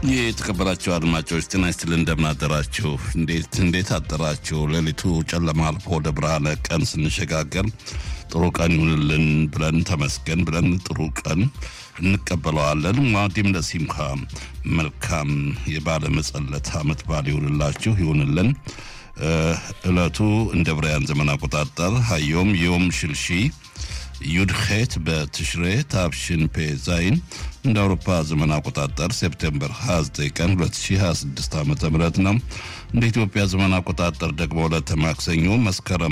የተከበራችሁ አድማጮች ጤና ይስጥልን፣ እንደምን አደራችሁ? እንዴት እንዴት አደራችሁ? ሌሊቱ ጨለማ አልፎ ወደ ብርሃነ ቀን ስንሸጋገር ጥሩ ቀን ይሁንልን ብለን ተመስገን ብለን ጥሩ ቀን እንቀበለዋለን። ማዲም ለሲምካ መልካም የባለ መጸለት አመት በዓል ይሁንላችሁ ይሁንልን። እለቱ እንደ ብራያን ዘመን አቆጣጠር ሀዮም ዮም ሽልሺ ዩድኼት በትሽሬ ታብሽን ፔ ዛይን እንደ አውሮፓ ዘመን አቆጣጠር ሴፕቴምበር 29 ቀን 2026 ዓ ም ነው። እንደ ኢትዮጵያ ዘመን አቆጣጠር ደግሞ ዕለተ ማክሰኞ መስከረም